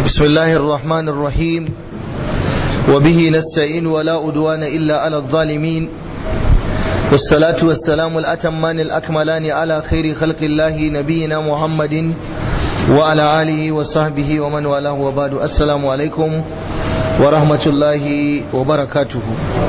بسم الله الرحمن الرحيم وبه نستعين ولا أدوان إلا على الظالمين والصلاة والسلام الأتمان الأكملان على خير خلق الله نبينا محمد وعلى آله وصحبه ومن والاه وبعد السلام عليكم ورحمة الله وبركاته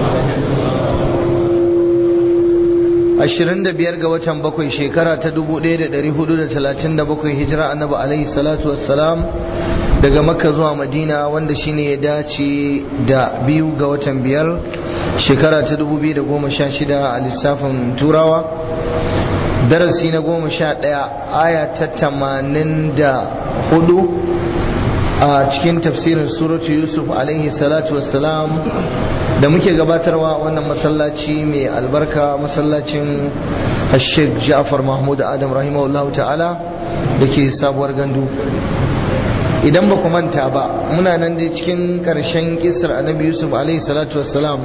ashirin da biyar ga watan bakwai shekara ta dubu ɗaya da ɗari hudu da talatin da bakwai hijira annabi alaihi salatu wassalam daga makka zuwa madina wanda shine ya dace da biyu ga watan biyar shekara ta dubu biyu da goma sha shida a lissafin turawa darasi na goma sha ɗaya aya ta tamanin da hudu a cikin tafsirin suratu yusuf alaihi salatu wassalam da muke gabatarwa wannan masallaci mai albarka masallacin sheikh ja'far mahmud adam rahimahullahu ta'ala da ke sabuwar gandu idan ba ku manta ba muna nan dai cikin karshen kisar annabi yusuf alaihi salatu wassalam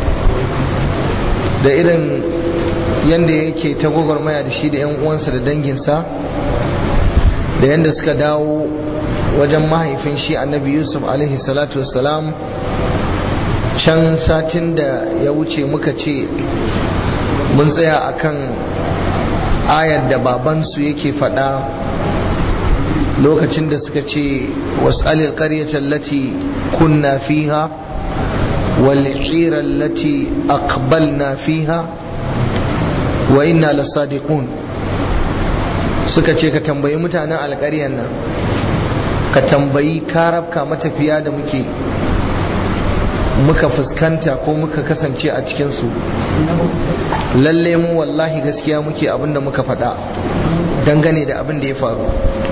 da irin yadda yake ta gwagwarmaya da shi da 'yan uwansa da danginsa da yadda suka dawo wajen mahaifin shi annabi yusuf alaihi salatu wassalam can satin da ya wuce muka ce mun tsaya akan ayar da babansu yake faɗa lokacin da suka ce was'alil qaryata allati kunna fiha wal ira allati aqbalna fiha wa inna lasadiqun suka ce ka tambayi mutanen alƙaryan nan ka tambayi karabka matafiya da muke muka fuskanta ko muka kasance a cikinsu lalle mu wallahi gaskiya muke abinda muka faɗa dangane da abin da ya faru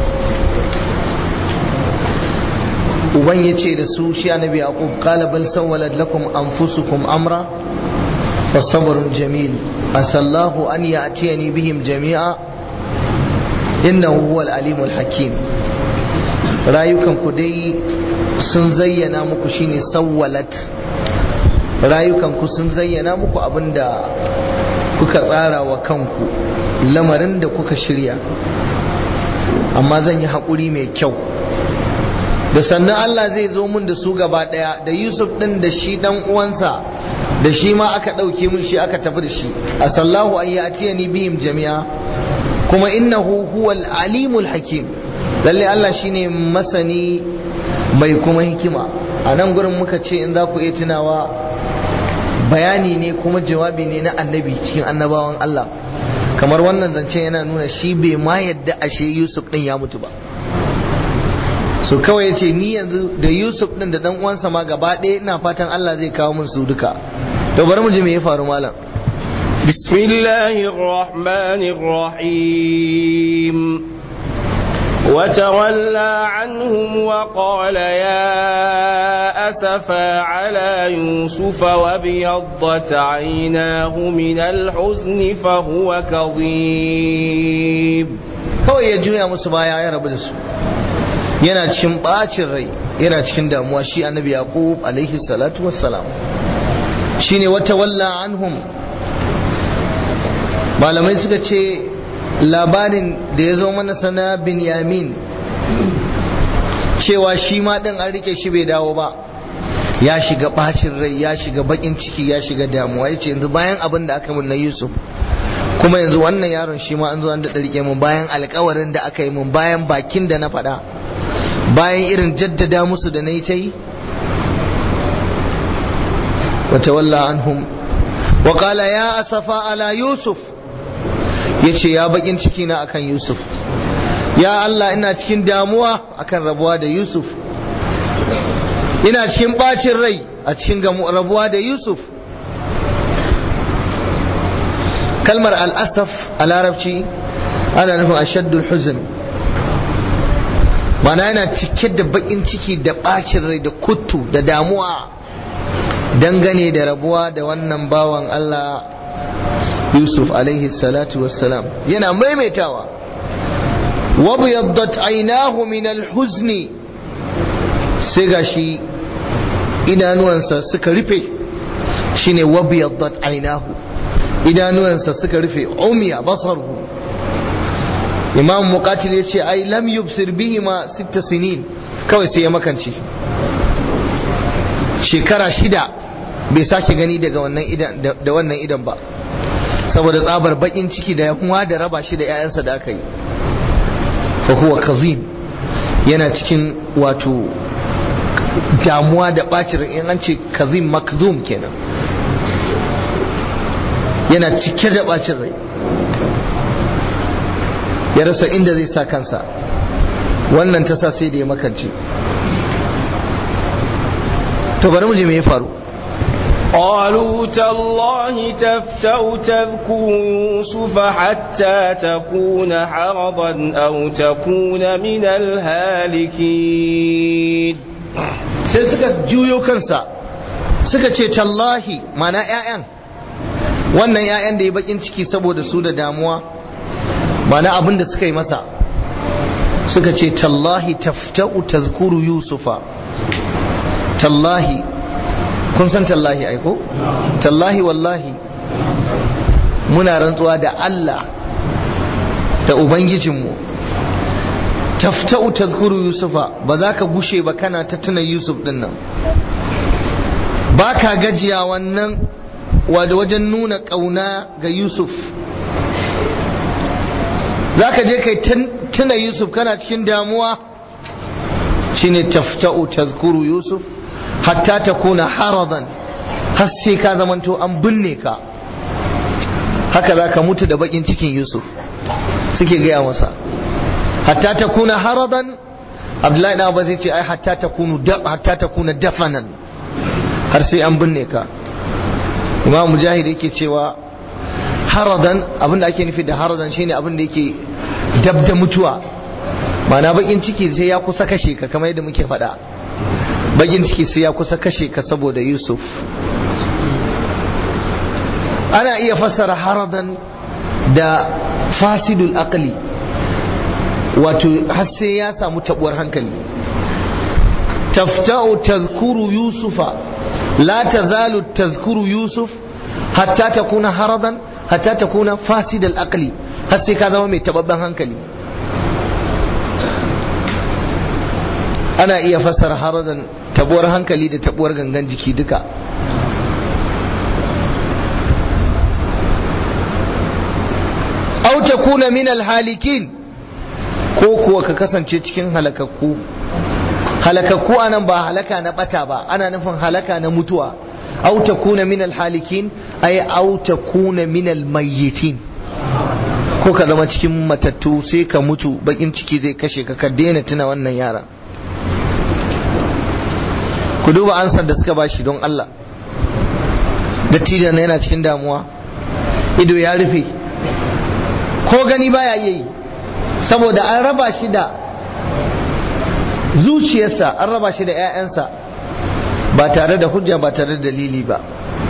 uban ya ce da su shi annabi yaqub qala bal sawwalat lakum anfusukum amra fa sabrun jamil asallahu an ya'tiyani bihim jami'a innahu huwal alimul hakim rayukan ku dai sun zayyana muku shine sawwalat rayukan ku sun zayyana muku abinda kuka tsara wa kanku lamarin da kuka shirya amma zan yi haƙuri mai kyau da sannan Allah zai zo mun da su gaba ɗaya da Yusuf ɗin da shi ɗan uwansa da shi ma aka ɗauke mun shi aka tafi da shi a sallahu an yi ni bihim jami'a kuma innahu huwal alimul hakim lalle Allah shine masani mai kuma hikima a nan gurin muka ce in za ku iya tunawa bayani ne kuma jawabi ne na annabi cikin annabawan Allah kamar wannan zancen yana nuna shi bai ma yadda ashe Yusuf din ya mutu ba so kawai ya ce ni yanzu da Yusuf din da dan uwansa ma gaba ɗaya ina fatan Allah zai kawo min su duka to bari mu ji me ya faru malam بسم الله الرحمن الرحيم وتولى عنهم وقال يا أسفا على يوسف وابيضت عيناه من الحزن فهو كظيم kawai ya juya musu baya ya rabu da su yana cikin bacin rai yana cikin damuwa shi annabi yaqub alaihi salatu wassalam shine wata walla anhum malamai suka ce labarin da ya zo mana sana binyamin cewa shi ma ɗin an rike shi bai dawo ba ya shiga ɓacin rai ya shiga baƙin ciki ya shiga damuwa ya ce yanzu bayan abin da aka mun na yusuf kuma yanzu wannan yaron shi ma an zo an daɗa rike mun bayan alkawarin da aka yi mun bayan bakin da na faɗa bayan irin jaddada musu da na yi ta yi wata walla anhum wa qala ya asafa ala yusuf ya ce ya bakin ciki na akan Yusuf ya Allah ina cikin damuwa akan rabuwa da Yusuf ina cikin bacin rai a cikin rabuwa da Yusuf kalmar al'asaf a larabci ana nufin ashaddul huzn mana yana cike da bakin ciki da bacin rai da kuttu da damuwa dangane da rabuwa da wannan bawan Allah Yusuf alaihi salatu wassalam yana maimaitawa wabiyaddat ainahu min alhuzni sai gashi idanuwansa suka rufe shine wabiyaddat ainahu idanuwansa suka rufe umiya basaruhu imam muqatil yace ai lam yubsir bihima sitta sinin kawai sai ya makance shekara shida bai sake gani daga wannan idan da wannan idan ba saboda tsabar bakin ciki da yahuwa da raba shi da 'ya'yansa da aka yi fa huwa kazim yana cikin wato damuwa da bacin in an ce kazim makzum kenan yana cike da bacin rai ya rasa inda zai sa kansa wannan ta sa sai da ya makance to bari mu je me ya faru قالوا تالله تفتأ تذكر يوسف حتى تكون حرضا أو تكون من الهالكين sai suka juyo kansa suka ce tallahi mana 'ya'yan wannan 'ya'yan da ya bakin ciki saboda su da damuwa mana abin da suka yi masa suka ce tallahi tafta'u tazkuru yusufa tallahi kun san tallahi aiko tallahi wallahi muna rantsuwa da Allah da ubangijinmu tafta'u tazkuru yusufa ba za ka gushe ba kana ta tuna yusuf din nan ba ka gajiya wannan wajen nuna ƙauna ga yusuf za ka je kai tuna yusuf kana cikin damuwa shine tafta'u tazkuru yusuf hatta ta kuna haradan har sai ka zamanto an binne ka haka za ka mutu da bakin cikin yusuf suke gaya masa hatta ta kuna haradan abdullahi na ba zai ce ai hatta ta kuna dafanan har sai an binne ka imam mujahid yake cewa haradan abinda ake nufi da haradan shine abinda yake dab da mutuwa ma'ana bakin ciki sai ya kusa kashe ka kamar yadda muke faɗa bakin ciki sai ya kusa kashe ka saboda yusuf ana iya fassara haradan da fasidul aqli wato har sai ya samu tabuwar hankali tafta'u tazkuru yusufa la tazalu tazkuru yusuf hatta takuna haradan hatta takuna fasidal aqli har sai ka zama mai tababban hankali ana iya fassara haradan tabuwar hankali da tabuwar gangan jiki duka au takuna min alhalikin ko kuwa ka kasance cikin halakakku halakakku anan ba halaka na bata ba ana nufin halaka na mutuwa au takuna min alhalikin ay au takuna min almayyitin ko ka zama cikin matattu sai ka mutu bakin ciki zai kashe ka ka daina tuna wannan yara ku duba ansar da suka bashi don Allah dattijan yana cikin damuwa ido ya rufe ko gani baya iya yi saboda an raba shi da zuciyarsa an raba shi da 'ya'yansa ba tare da hujja ba tare da dalili ba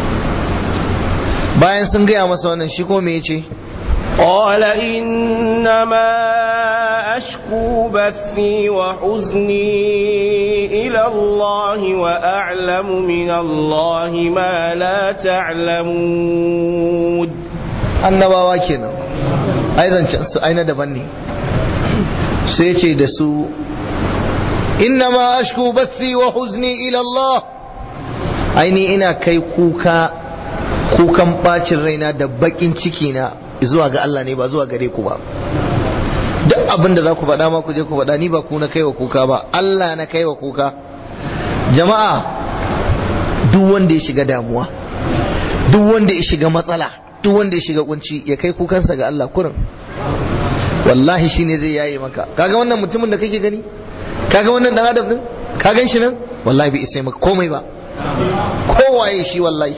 bayan sun gaya masa wannan shi ko me yace قال إنما أشكو بثي وحزني إلى الله وأعلم من الله ما لا تعلمون annabawa kenan ai zancen su aina daban ne sai ce da su innama ashku bathi wa huzni ila Allah aini ina kai kuka kukan bacin raina da bakin ciki na zuwa ga Allah ne ba zuwa gare ku ba duk abin da za ku faɗa ma ku je ku faɗa ni ba ku na kai wa kuka ba Allah na kai wa kuka jama'a duk wanda ya shiga damuwa duk wanda ya shiga matsala duk wanda ya shiga kunci ya kai kukansa ga Allah kurin wallahi shine zai yaye maka kaga wannan mutumin da kake gani kaga wannan dan adam din ka gan shi nan wallahi bai isa maka komai ba kowaye shi wallahi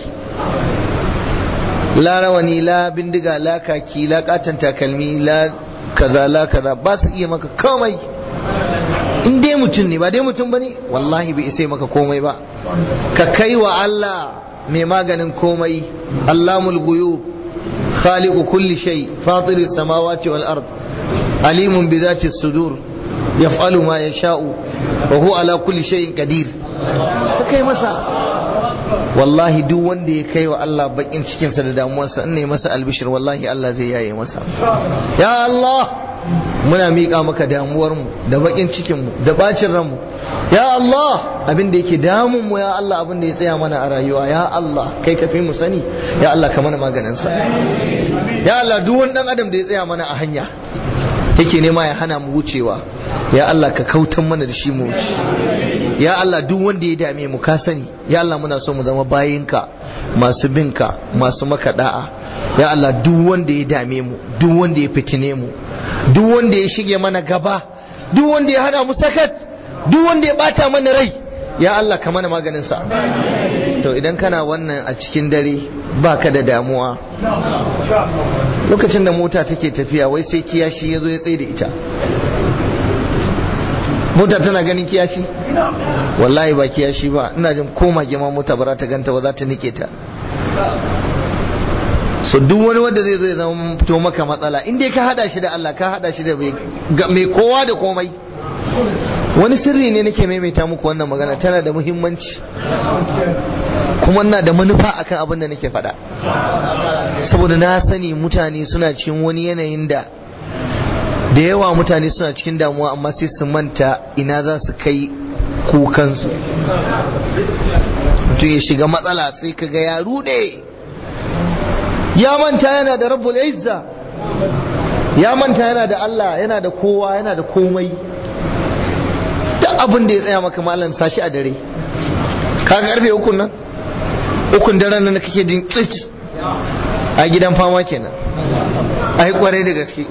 la rawani la bindiga la kaki la katan takalmi la kaza la kaza ba su iya maka komai in dai mutum ne ba dai mutum bane wallahi bai isa maka komai ba ka kai wa Allah mai maganin komai allamul guyub khaliqu kulli shay fatiris samawati wal ard alimun bi zati sudur yaf'alu ma yasha'u wa huwa ala kulli shay'in qadir ka kai masa wallahi duk wanda ya kai wa Allah bakin cikinsa da damuwarsa in ne masa albishir wallahi Allah zai yaye masa ya Allah muna miƙa maka damuwarmu da baƙin cikinmu da bacin ranmu ya Allah abin da yake damun mu ya Allah abin da ya tsaya mana a rayuwa ya Allah kai ka fi mu sani ya Allah ka mana maganinsa ya Allah duk wani dan adam da ya tsaya mana a hanya yake nema ya hana mu wucewa ya Allah ka kautan mana da shi mu wuce ya Allah duk wanda ya dame mu ka sani ya Allah muna so mu zama bayinka masu binka masu maka da'a ya Allah duk wanda ya dame mu duk wanda ya fitine mu duk wanda ya shige mana gaba duk wanda ya hana mu sakat duk wanda ya bata mana rai ya Allah ka mana maganin sa to idan kana wannan a cikin dare baka da damuwa lokacin da mota take tafiya wai sai kiyashi ya zo ya tsaye da ita mota tana ganin kiyashi wallahi ba kiyashi ba ina jin ko mage ma mota ba za ta ganta ba za ta nike ta so duk wani wanda zai zo ya zama fito maka matsala in dai ka hada shi da Allah ka hada shi da mai kowa da komai wani sirri ne nake maimaita muku wannan magana tana da muhimmanci kuma na da manufa akan abin da nake faɗa saboda na sani mutane suna cikin wani yanayin da da yawa mutane suna cikin damuwa amma sai su manta ina za su kai kukansu mutum ya shiga matsala sai kaga ya rude ya manta yana da rabbul izza ya manta yana da Allah yana da kowa yana da komai duk abin da ya tsaya maka malam sashi a dare ka karfe ukun nan ukun daren nan kake jin tsit a gidan fama kenan ai kwarai da gaske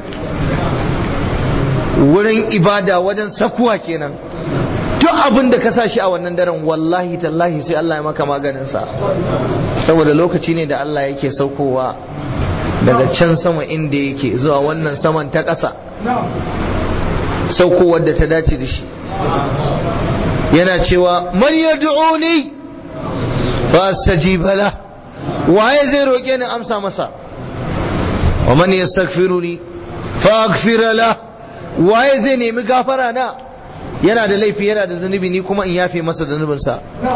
wurin ibada wajen sakuwa kenan duk abin da ka sa shi a wannan daren wallahi tallahi sai Allah ya maka maganinsa saboda lokaci ne da Allah yake saukowa daga can sama inda yake zuwa wannan saman ta ƙasa saukowar da ta dace da shi yana cewa man yad'uni fa astajiba la waye zai roke ni amsa masa wa man yastaghfiruni fa aghfira la waye zai nemi gafara na yana da laifi yana da zunubi ni kuma in yafe masa zunubinsa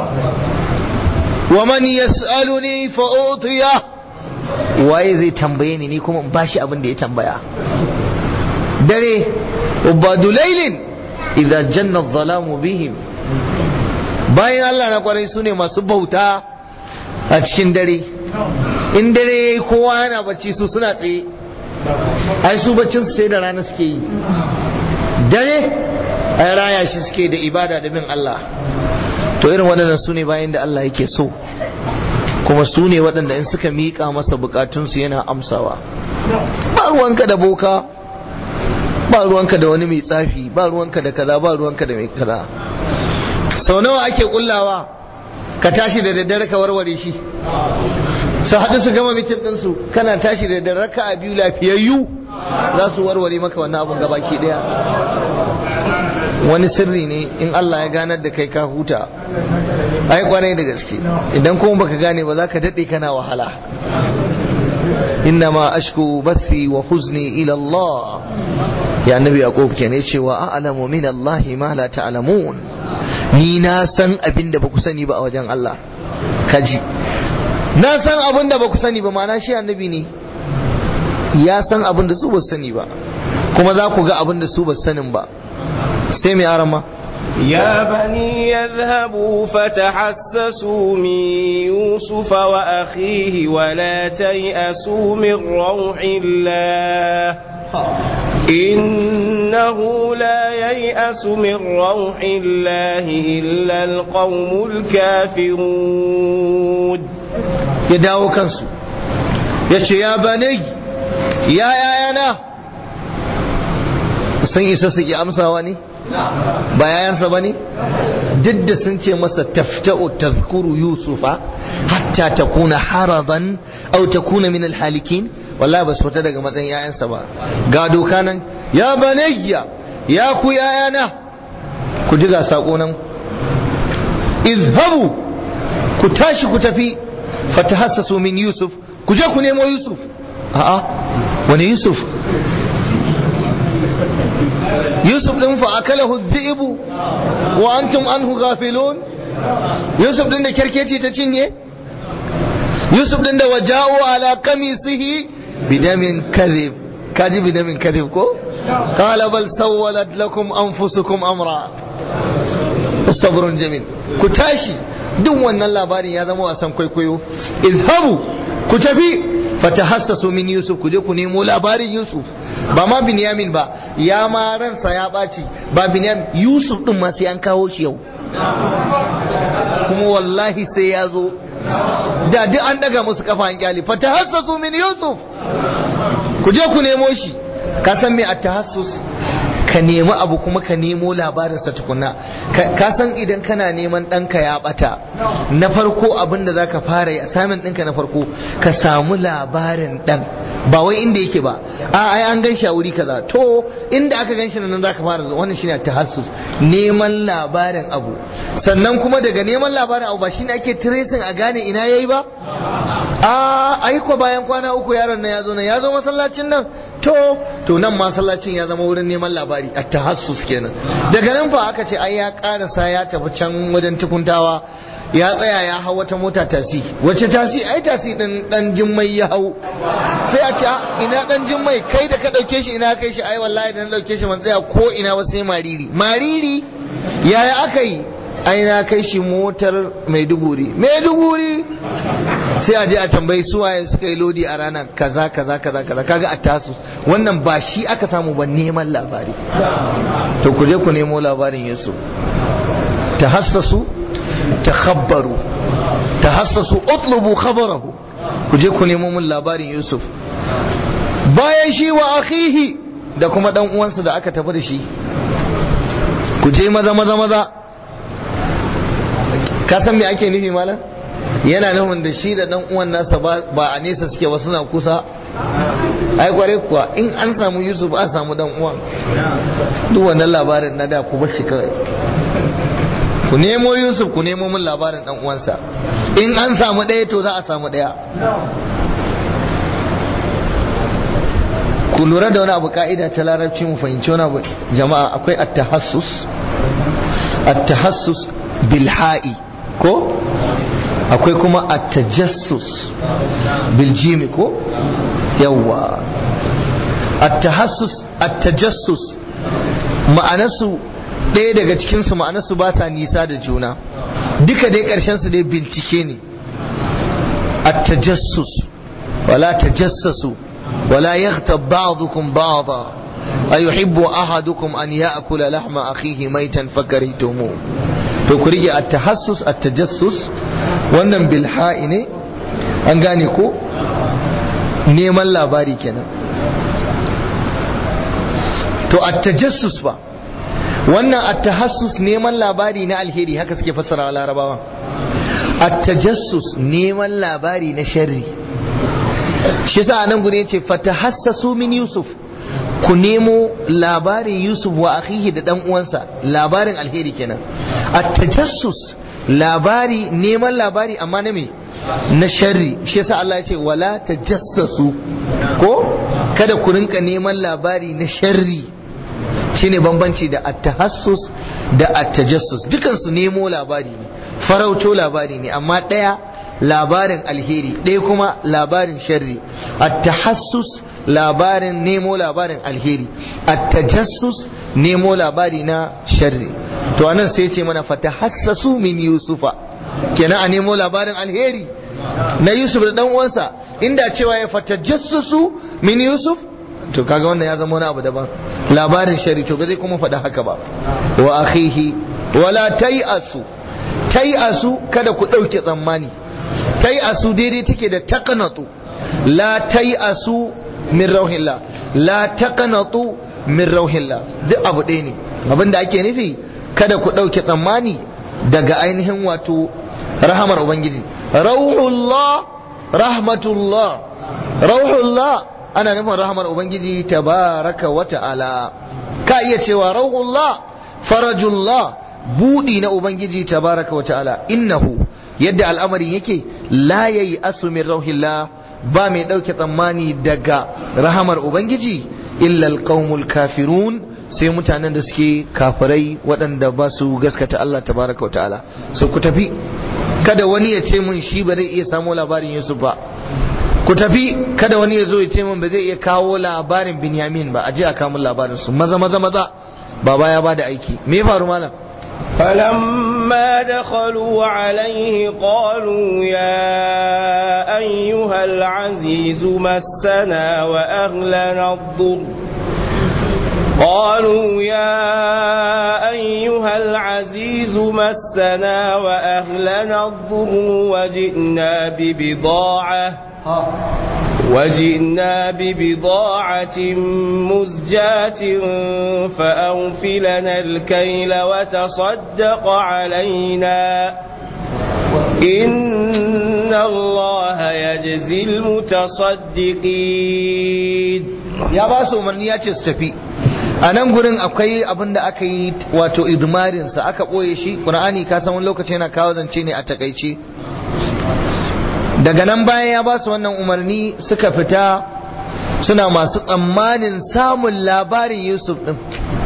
wa man yas'aluni fa utiya waye zai tambaye ni ni kuma in bashi abin da ya tambaya dare ubadu laylin idza janna adh-dhalamu bihim bayan Allah na kwarai sune masu bauta a cikin dare in dare kowa yana bacci su suna tsaye ai su baccin su sai da rana suke yi dare ai raya shi suke da ibada da bin Allah to irin waɗannan su ne bayan da Allah yake so kuma su ne waɗanda in suka miƙa masa bukatunsu yana amsawa ba ruwanka da boka ba ruwanka da wani mai tsafi ba ruwanka da kaza ba ruwanka da mai kaza sau nawa ake kullawa ka tashi da daddare ka warware shi su haɗu su gama mitin ɗinsu kana tashi da daddare ka a biyu lafiyayyu za su warware maka wannan abun gabaki ɗaya wani sirri ne in Allah ya ganar da kai ka huta ai kwarai da gaske idan kuma baka gane ba za ka daɗe kana wahala innama ashku bathi wa huzni ila Allah ya annabi yaqub kenan cewa a'lamu min Allah ma la ta'lamun ni na san abin da baku sani ba a wajen Allah kaji na san abin da baku sani ba ma'ana shi annabi ne ya san abin da su ba sani ba kuma za ku ga abin da su ba sanin ba sai mai arama يا بني يذهبوا فتحسسوا من يوسف وأخيه ولا تيأسوا من روح الله إنه لا ييأس من روح الله إلا القوم الكافرون يداو كنسو يشي يا بني يا يا يا sun isa su ki amsawa ne ba yayansa ba ne duk da sun ce masa tafta'u tazkuru yusufa hatta takuna haradan au takuna min alhalikin wallahi ba su fita daga matsayin yayansa ba ga doka nan ya banayya ya ku yayana ku ji ga sako nan izhabu ku tashi ku tafi fatahassasu min yusuf ku je ku nemo yusuf a'a wani yusuf yusuf din fa akalahu dhi'bu wa antum anhu ghafilun yusuf din da kerkeci ta cinye yusuf din da waja'u ala qamisihi bidamin kadhib kaji bidamin kadhib ko qala bal sawwalat lakum anfusukum amra sabrun jamil ku tashi duk wannan labarin ya zama wasan kwaikwayo izhabu ku tafi fatahassasu min yusuf ku je ku nemo labarin yusuf ba ma binyamin ba ya ma ransa ya ɓaci ba binyamin yusuf din ma sai an kawo shi yau kuma wallahi sai ya zo da duk an daga musu kafa an kyali fatahassasu min yusuf ku je ku nemo shi ka san me at-tahassus ka nemi abu kuma ka nemo labarinsa tukuna ka san idan kana neman ɗanka ya ɓata na farko abin da za ka fara yi assignment ɗinka na farko ka samu labarin ɗan ba wai inda yake ba a ai an gan shi a wuri kaza to inda aka gan shi nan za ka fara wannan shine tahassus neman labarin abu sannan kuma daga neman labarin abu ba shine ake tracing a gane ina yayi ba a aiko bayan kwana uku yaron nan ya zo nan ya zo masallacin nan to to nan masallacin ya zama wurin neman labari a tahassus kenan daga nan fa aka ce ai ya karasa ya tafi can wajen tukuntawa ya tsaya ya hau wata mota tasi wace tasi ai tasi din dan jimmai ya hau sai a ce ina dan jimmai kai da ka dauke shi ina kai shi ai wallahi da na dauke shi man tsaya ko ina ba sai mariri mariri yaya aka yi ai na kai shi motar maiduguri maiduguri sai a je a tambayi suwaye suka yi lodi a ranar kaza kaza kaza kaza kaga a tasu wannan ba shi aka samu ba neman labari to ku je ku nemo labarin yusuf tahassasu takhabbaru tahassasu utlubu khabarahu ku je ku nemo mun labarin yusuf bayan shi wa akhihi da kuma dan uwansa da aka tafi da shi ku je maza maza maza ka san me ake nufi malam yana nufin da shi da dan uwan nasa ba a nesa suke ba suna kusa ai kware kuwa in an samu yusuf a samu dan uwan duk wannan labarin na da ku bar shi kawai ku nemo yusuf ku nemo min labarin dan uwansa in an samu ɗaya to za a samu ɗaya ku lura da wani abu ka'ida ta larabci mu fahimci wani abu jama'a akwai at-tahassus at-tahassus bil ha'i ko akwai kuma at-tajassus bil jimi ko yawa at-tahassus at-tajassus ma'anarsu ɗaya daga cikinsu ma'anarsu ba sa nisa da juna duka dai ƙarshen su dai bincike ne at-tajassus wala tajassasu wala yaghtab ba'dukum ba'da ayuhibbu ahadukum an ya'kula lahma akhihi maitan fakaritumu to ku rige at-tahassus at-tajassus wannan bilha'i ne an gane ko neman labari kenan to at-tajassus ba wannan at-tahassus neman labari na alheri haka suke fassara larabawa at-tajassus neman labari na sharri shi yasa anan gure yace fatahassasu min yusuf ku nemo labarin yusuf wa akhihi da dan uwansa labarin alheri kenan at-tajassus labari neman labari amma na me na sharri shi yasa Allah ya ce wala tajassasu ko kada ku rinka neman labari na sharri shine bambanci da at-tahassus da at-tajassus dukan su nemo labari ne farauto labari ne amma ɗaya labarin alheri ɗaya kuma labarin sharri at-tahassus labarin nemo labarin alheri at-tajassus nemo labari na sharri to anan sai ce mana fatahassasu min yusufa kenan a nemo labarin alheri na yusuf da dan uwansa inda cewa ya fatajassasu min yusuf to kaga wannan ya zama wani abu daban labarin shari to ba zai kuma faɗa haka ba wa akhihi wala tai'asu tai'asu kada ku ɗauke tsammani tai'asu daidai take da taqnatu la tai'asu min rauhillah la taqnatu min rauhillah duk abu ɗaya ne abinda ake nufi kada ku ɗauke tsammani daga ainihin wato rahamar ubangiji rauhullah rahmatullah rauhullah ana nufin rahamar ubangiji tabaraka wa ta'ala ka iya cewa rauhullah farajullah budi na ubangiji tabaraka wa ta'ala innahu yadda al'amarin yake la yayi asu min rauhillah ba mai dauke tsammani daga rahamar ubangiji illa alqaumul kafirun sai mutanen da suke kafirai waɗanda ba su gaskata Allah tabaraka wa ta'ala so ku tafi kada wani ya ce mun shi ba zai iya samu labarin Yusuf ba ku tafi kada wani ya zo ya ce min ba zai iya kawo labarin binyamin ba a je a kawo labarin su maza maza maza baba ya bada aiki me ya faru malam فلما دخلوا عليه قالوا يا أيها العزيز مسنا وأهلنا الضر قالوا يا أيها العزيز مسنا وأهلنا الضر وجئنا ببضاعة وجئنا ببضاعة مزجاة فأوفلنا الكيل وتصدق علينا إن الله يجزي المتصدقين ya ba su umarni ya ce su tafi a nan gurin akwai abin da aka yi wato idmarinsa aka ɓoye shi ƙur'ani ka san wani lokaci yana kawo zance ne a takaice daga nan bayan ya ba su wannan umarni suka fita suna masu tsammanin samun labarin yusuf din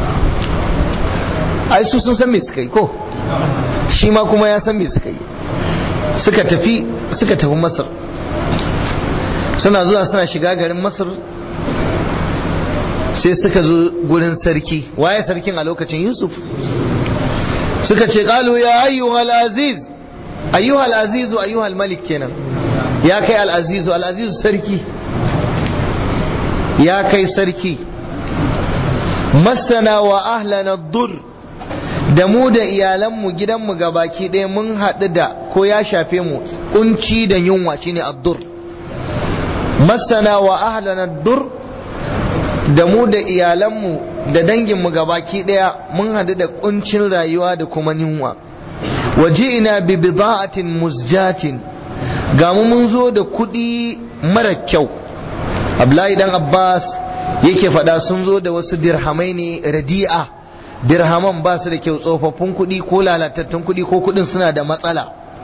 ai su sun san me suka yi ko shi ma kuma ya san me suka yi suka tafi suka tafi masar suna zuwa suna shiga garin masar sai suka zo gurin sarki waye sarkin a lokacin yusuf suka ce kalu ya ayyuhal aziz ayyuhal azizu ayyuhal malik kenan ya kai al'azizu al'azizu sarki ya kai sarki masana wa ahlana dur da mu da iyalanmu gidanmu baki ɗaya mun haɗu da ko ya shafe mu kunci da yunwa shine addur masana wa ahlana dur da mu da iyalanmu da danginmu baki ɗaya mun haɗu da kuncin rayuwa da kuma yunwa waje ina bi bida'atin musjatin ga mu mun zo da kuɗi mara kyau Abdullahi dan Abbas yake faɗa sun zo da wasu dirhamai ne radi'a dirhaman ba su da kyau tsofaffin kuɗi ko lalatattun kuɗi ko kuɗin suna da matsala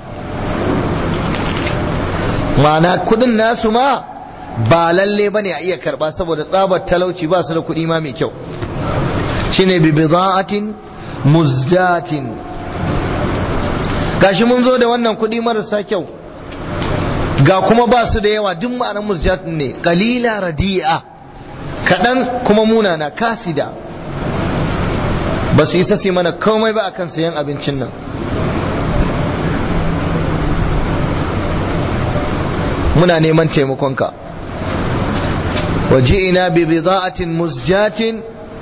ma'ana kuɗin nasu ma ba lalle bane a iya karɓa saboda tsabar talauci ba su da kuɗi ma mai kyau shine bi bida'atin muzdatin gashi mun zo da wannan kuɗi marasa kyau ga kuma ba su da yawa duk ma'anar musjat ne qalila radi'a kaɗan kuma munana kasida ba su isa su mana komai ba akan sayan abincin nan muna neman taimakonka waji'ina bi bida'atin musjatin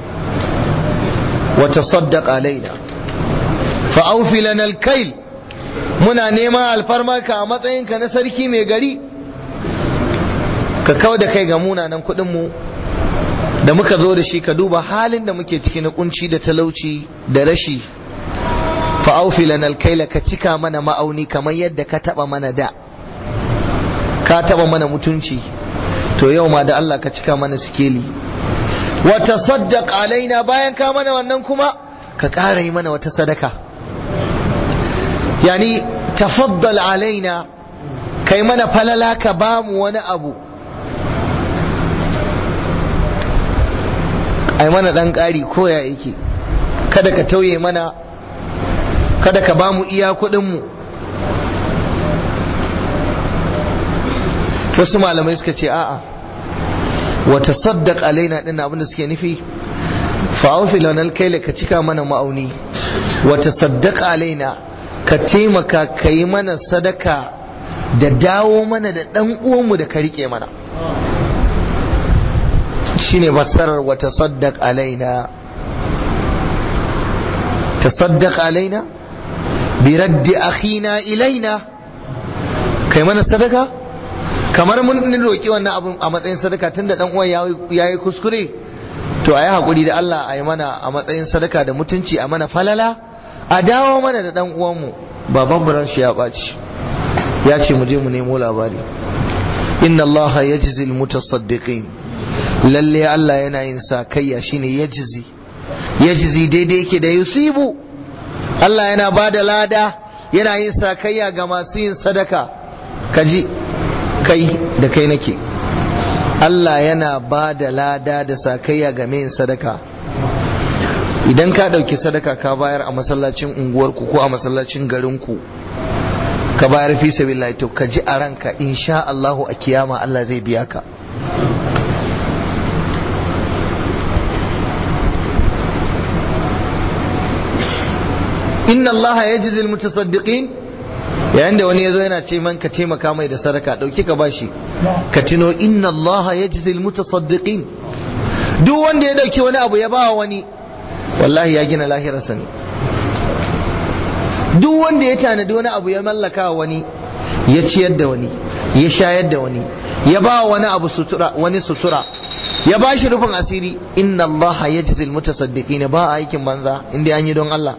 wa tasaddaq alaina fa awfi lana al-kayl muna neman alfarmarka a matsayinka na sarki mai gari ka kawo da kai ga munanan kuɗinmu da muka zo da shi ka duba halin da muke ciki na kunci da talauci da rashi fa'aufi lanal kaila ka cika mana ma'auni kamar yadda ka taba mana da ka taba mana mutunci to yau ma da Allah ka cika mana sikeli wa tasaddaq alaina bayan ka mana wannan kuma ka ƙara yi mana wata sadaka yani tafaddal alaina kai mana falala ka bamu wani abu ai mana dan ƙari koya yake kada ka tauye mana kada ka bamu iya kuɗinmu wasu malamai suka ce a'a wata saddaq alaina din abin da suke nufi fa'aufi lanal kaila ka cika mana ma'auni wata saddaq alaina ka taimaka ka yi mana sadaka da dawo mana da ɗan uwanmu da ka rike mana shine fassarar wa tasaddaq alaina tasaddaq alaina bi raddi akhina ilaina kai mana sadaka kamar mun roki wannan abun a matsayin sadaka tunda dan uwan yayi kuskure to ayi hakuri da Allah ayi mana a matsayin sadaka da mutunci a mana falala a dawo mana da dan uwanmu baban buran shi ya baci ya ce mu je mu nemo labari inna allaha yajzi almutasaddiqin lalle Allah yana yin sakayya shine yajzi yajzi daidai yake da yusibu Allah yana bada lada yana yin sakayya ga masu yin sadaka kaji kai da kai nake Allah yana bada lada da sakayya ga mai yin sadaka idan ka ɗauki sadaka ka bayar a masallacin unguwarku ko a masallacin garinku ka bayar fi sabilillah to ka ji a ranka insha Allah a kiyama Allah zai biya ka inna Allah yajzi almutasaddiqin yayin da wani yazo yana ce man ka taimaka mai da sadaka dauki ka bashi ka tuno inna Allah yajzi almutasaddiqin duk wanda ya dauki wani abu ya ba wani wallahi ya gina lahirarsa ne duk wanda ya tanadi wani abu ya mallaka wani ya ciyar da wani ya shayar da wani ya ba wani abu sutura wani sutura ya ba shi rufin asiri inna Allah yajzi almutasaddiqin ba aikin banza inda an yi don Allah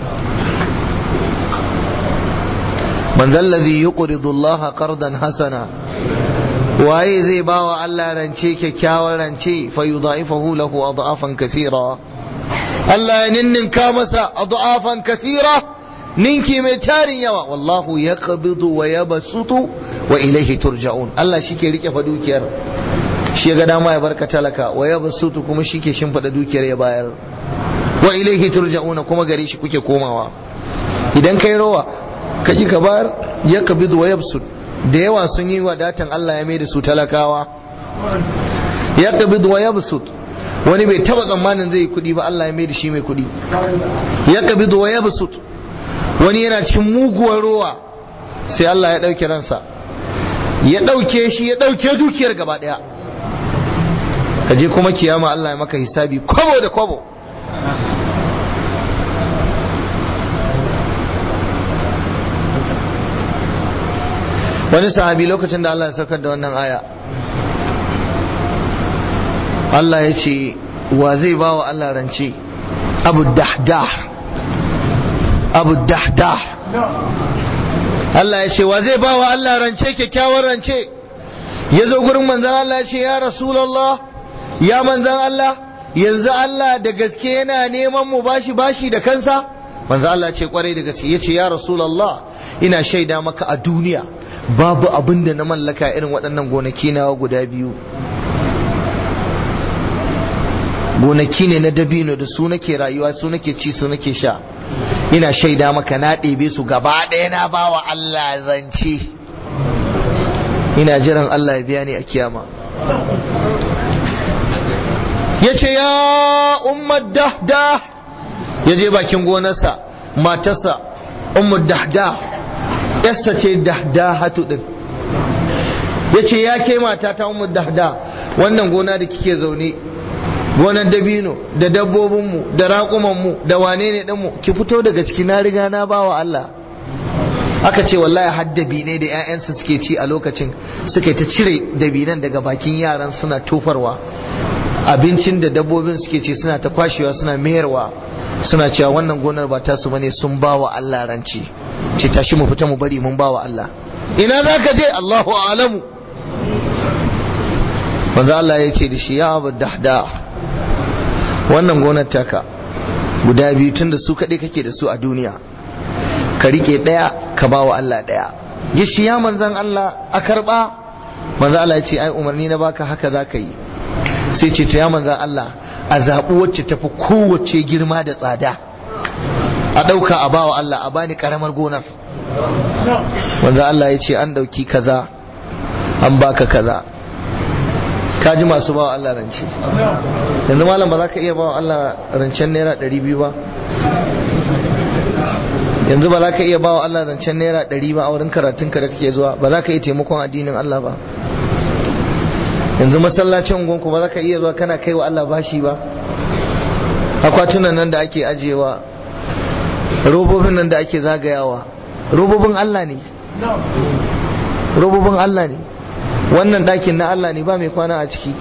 man zallazi yuqridu Allah qardan hasana waye zai bawa Allah rance kyakkyawan rance fa yudha'ifahu lahu adhafan kathira Allah ya ninninka masa adhafan kathira ninki mai tarin yawa wallahu yaqbidu wa yabsutu wa ilayhi turja'un Allah shike rike fa dukiyar shi ga dama ya barka talaka wa yabsutu kuma shike shimfida dukiyar ya bayar wa ilayhi turja'una kuma gare shi kuke komawa idan kai rawa ka ji ka bayar ya kabidu wa yabsut da yawa sun yi wadatan Allah ya mai da su talakawa ya kabidu wa yabsut wani bai taba tsammanin zai yi kudi ba Allah ya mai da shi mai kudi ya kabidu wa yabsut wani yana cikin muguwar rowa sai Allah ya dauke ransa ya dauke shi ya dauke dukiyar gaba daya ka je kuma kiyama Allah ya maka hisabi kwabo da kwabo wani sahabi lokacin da Allah ya saukar da wannan aya Allah ya ce wa zai ba wa Allah rance abu dahdah abu dahdah Allah ya ce wa zai ba wa Allah rance kyakkyawar rance ya zo gurin manzan Allah ya ce ya rasulallah ya manzan Allah yanzu Allah da gaske yana neman mu bashi bashi da kansa manzan Allah ce kwarai da gaske ya ce ya rasulallah ina shaida maka a duniya babu abin da na mallaka irin waɗannan gonaki na guda biyu gonaki ne na dabino da su nake rayuwa su nake ci su nake sha ina shaida maka na ɗebe su gaba ɗaya na bawa Allah zance ina jiran Allah ya biya ni a kiyama ya ce ya ummar dahda ya je bakin gonarsa matarsa ummar dahda yassa ce dahda hatu din ya ce ya ke mata ta ummar dahda wannan gona da kike zaune gonar dabino da dabbobinmu da raƙumanmu da wane ne ɗinmu ki fito daga ciki na riga na bawa Allah aka ce wallahi har dabinai da 'ya'yansu suke ci a lokacin suka ta cire dabinan daga bakin yaran suna tofarwa abincin da dabbobin suke ci suna ta kwashewa suna mayarwa suna cewa wannan gonar ba tasu bane sun bawa Allah ranci ce tashi mu fita mu bari mun bawa Allah ina za ka je Allahu a'lamu manzo Allah ya ce da shi ya abu dahda wannan gonar taka guda biyu tunda su kaɗai kake da su a duniya ka rike ɗaya ka ba wa Allah ɗaya ya shi ya manzan Allah a karɓa manzan Allah ya ce ai umarni na baka haka za ka yi sai ce to ya manzan Allah a zaɓi wacce tafi kowace girma da tsada a ɗauka a ba wa Allah a bani ƙaramar gonar manzan Allah ya ce an ɗauki kaza an baka kaza ka ji masu ba wa Allah rance yanzu malam ba za ka iya ba wa Allah rancen naira ɗari biyu ba yanzu ba za ka iya ba wa Allah rancen naira ɗari ba a wurin karatunka da kake zuwa ba za ka iya taimakon addinin Allah ba yanzu masallacin ungonku ba za ka iya zuwa kana kai wa Allah bashi ba akwatunan nan da ake ajiyewa robobin nan da ake zagayawa robobin Allah ne robobin Allah ne wannan ɗakin na Allah ne ba mai kwana a ciki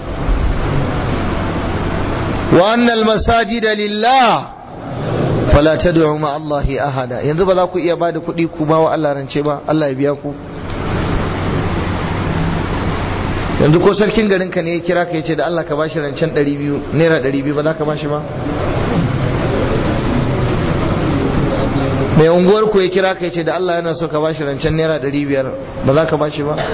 wa annal masajida lillah fala tad'u ma Allah ahada yanzu ba za ku iya bada kuɗi ku ba wa Allah rance ba Allah ya biya ku yanzu ko sarkin garin ka ne ya kira ka yace da Allah ka bashi rancen 200 naira 200 ba za ka bashi ba mai unguwar ku ya kira ka yace da Allah yana so ka bashi rancen naira 500 ba za ka bashi ba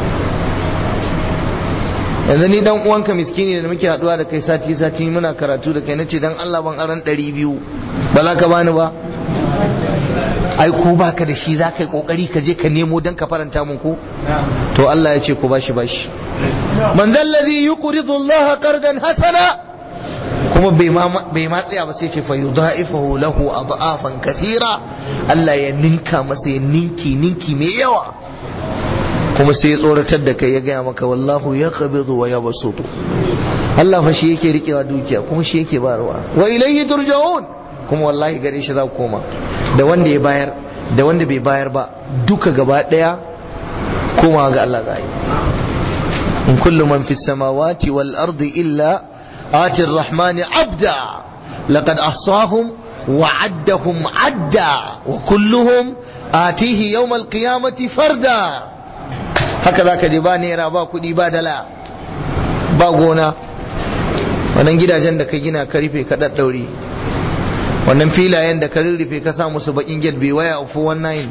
yanzu ni dan uwanka miskini da muke haduwa da kai sati sati muna karatu da kai nace dan Allah ban aran 200 ba za ka bani ba ai ko baka da shi za ka yi kokari ka je ka nemo don ka faranta mun ko to Allah ya ce ku bashi bashi man zallazi yuqridu Allah qardan hasana kuma bai ma bai ma tsaya ba sai ce fa yudha'ifahu lahu adhafan kathira Allah ya ninka masa ya ninki ninki mai yawa kuma sai ya tsoratar da kai ya gaya maka wallahu ya qabidu wa yabsutu Allah fa shi yake rikewa dukiya kuma shi yake bayarwa wa ilayhi turja'un kuma wallahi gare shi za ku koma da wanda ya bayar da wanda bai bayar ba duka gaba daya komawa ga Allah za yi in kullu man fis samawati wal ardi illa ati rahmani abda laqad ahsahum wa addahum adda wa kulluhum atihi yawm al qiyamati farda haka zaka je ba naira ba kudi ba dala ba gona wannan gidajen da ka gina ka rufe ka daddaure wannan filayen da ka rurrufe ka sa musu bakin gate bai waya of 19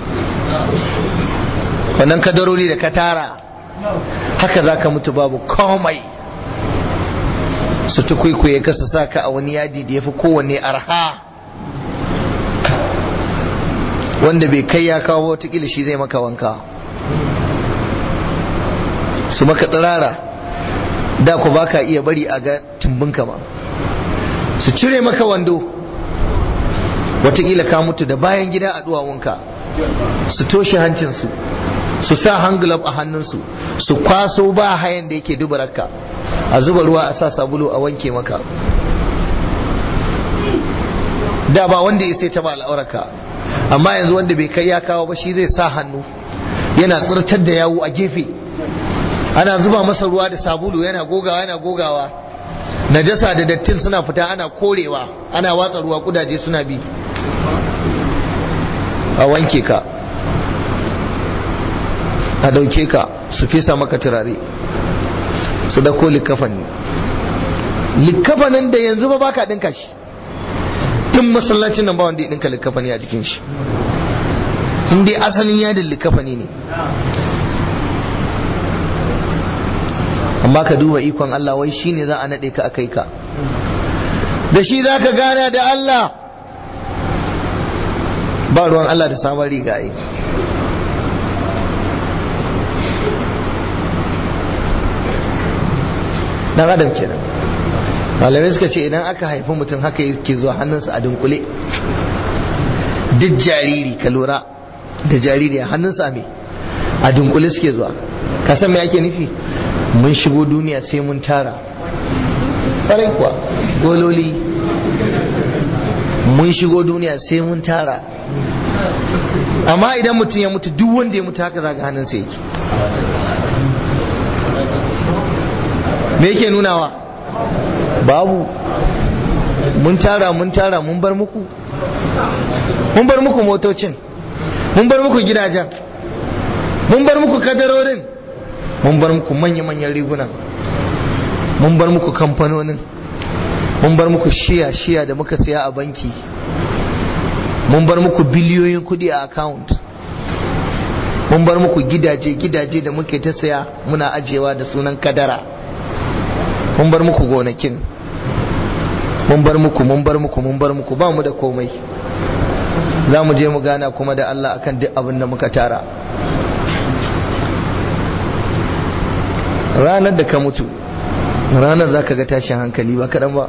wannan kadarori da ka tara haka za ka mutu babu komai su tukwikwaye ka su sa ka a wani yadi da ya fi kowanne arha wanda bai kai ya kawo watakila shi zai maka wanka su maka tsirara da ku baka iya bari a ga tumbinka ma su cire maka wando watakila ka mutu da bayan gida a duwawunka su toshe hancinsu su sa hangulab a hannunsu su kwaso ba hayan da yake dubararka a zuba ruwa a sa sabulu a wanke maka da ba wanda ya sai taba al'aurarka amma yanzu wanda bai kai ya kawo ba shi zai sa hannu yana tsirtar da yawu a gefe ana zuba masa ruwa da sabulu yana gogawa yana gogawa najasa da dattin suna fita ana korewa ana watsa ruwa kudaje suna bi a wanke ka a dauke ka su fesa maka turare su dako likafani likafanin da yanzu ba baka dinka shi tun masallacin nan ba wanda ya dinka likafani a jikin shi in dai asalin yadin likafani ne amma ka duba ikon Allah wai shine za a nade ka akai ka da shi za ka gana da Allah ba ruwan Allah da sabon rigaye dan adam kenan malamai suka ce idan aka haifi mutum haka yake zuwa hannunsa a dunkule duk jariri ka lura da jariri a hannunsa me a dunkule suke zuwa ka san me ake nufi mun shigo duniya sai mun tara ƙwarai kuwa gololi mun shigo duniya sai mun tara amma idan mutum ya mutu duk wanda ya mutu haka zaga hannunsa yake me yake nunawa babu mun tara mun tara mun bar muku mun bar muku motocin mun bar muku gidajen mun bar muku kadarorin mun bar muku manya-manyan rigunan mun bar muku kamfanonin mun bar muku shiya-shiya da muka siya a banki mun bar muku biliyoyin kudi a account mun bar muku gidaje-gidaje da muke ta saya muna ajiyewa da sunan kadara mun bar muku gonakin mun bar muku mun bar muku mun bar muku ba mu da komai za mu je mu gana kuma da Allah akan duk abin da muka tara ranar da ka mutu ranar za ka ga tashin hankali ba kaɗan ba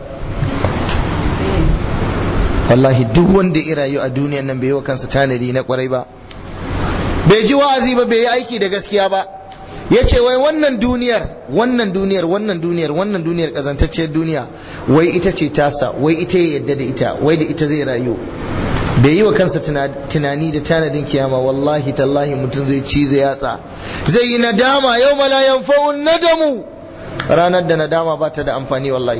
wallahi duk wanda ya rayu a duniyan nan bai yi wa kansa tanadi na kwarai ba bai ji wa'azi ba bai yi aiki da gaskiya ba ya ce wai wannan duniyar wannan duniyar wannan duniyar wannan duniyar kazantacciyar duniya wai ita ce tasa wai ita ya yadda da ita wai da ita zai rayu bai yi wa kansa tunani da tanadin kiyama wallahi tallahi mutum zai ci zai yatsa zai yi nadama yau mala yanfa'un nadamu ranar da nadama ba ta da amfani wallahi